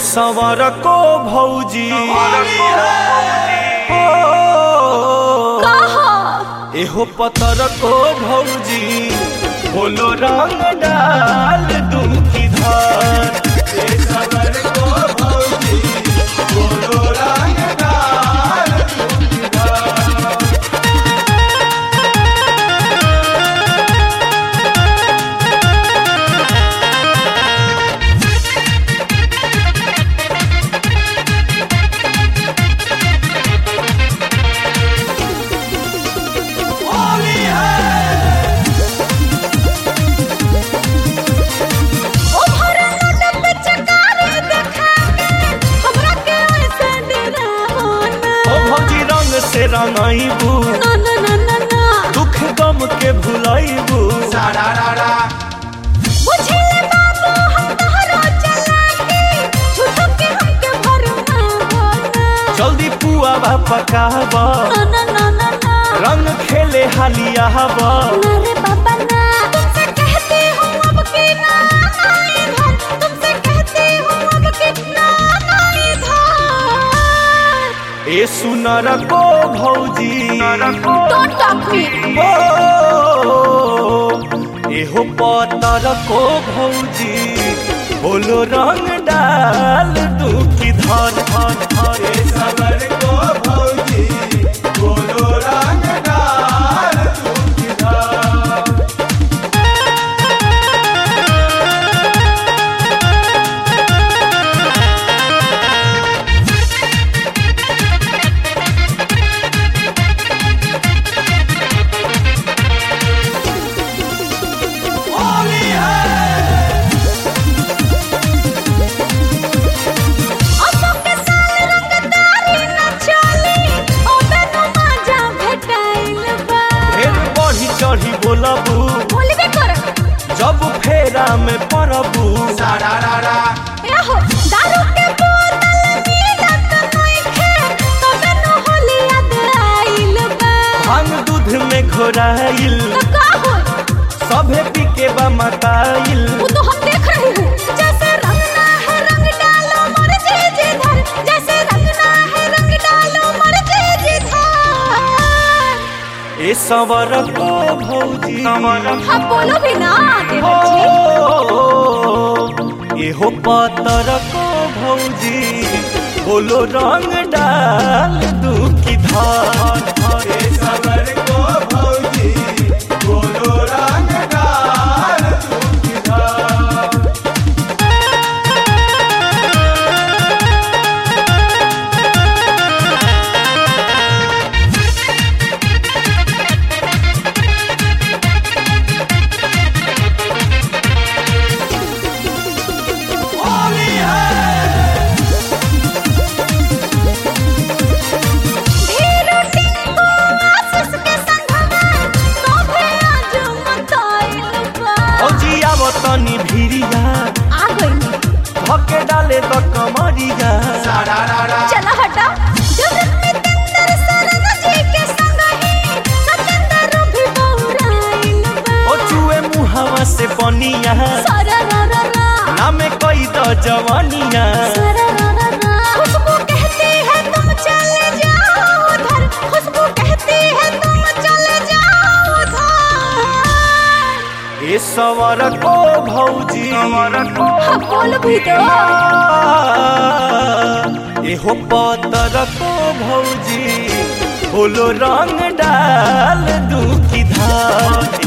सवर को भौजी ओ, एहो पतर को भौजी बोलो रंग डाल दुखी धार ए सवर को भौजी बोलो रंग डाल दुखी धार होली है ओ भौजी रंग से रंगाइबू दुख गम के भुलाइबू सारा रारा जल्दी पुआ बा पकाबा रंग खेले हालिया हवा ए सुनर को भौजी Don't talk me. ओ, एहो पतर को भौजी बोलो रंग डाल दुखी धर धर धर ए सबर को भौजी बोलो रंग डाल दुखी धर होली है ढेर बढ़ी चढ़ी बोलबू जब फेरा में पड़बू सारा रारा भांग दूध में घोराइल सभे पी के बा मताइल वो तो हम देख रहे हैं जैसे रंगना है रंग डालो मर जे जे धर जैसे रंगना है रंग डालो मर जे जे धर ए सवर को भौजी हम बोलो भी ना हो देवर जी एहो पतर को भौजी बोलो रंग डाल दुखी धार धार ए सवर को भौजी बोलो रंग डाल दुखी धार होली है ढेरो टिंको आशीष के संगवा सोभे आज मताइल बा फौजी आवतनी भिरिया आ गई धके डाले तो कमरिया सारा रारा चला हटा जगत में तंदर सरन जी के संग ही सतेंदर भी बहुराइल बा ओ चुए मुहावा से पनिया सारा रा रा रा नामे कई द जवानिया सारा रा रा रा खुशबू कहती है तुम चले जाओ उधर खुशबू कहती है तुम चले जाओ उधर ए सवर को भौजी हम बोल भी दो एहो पतर को भौजी बोलो रंग डाल दुखी धार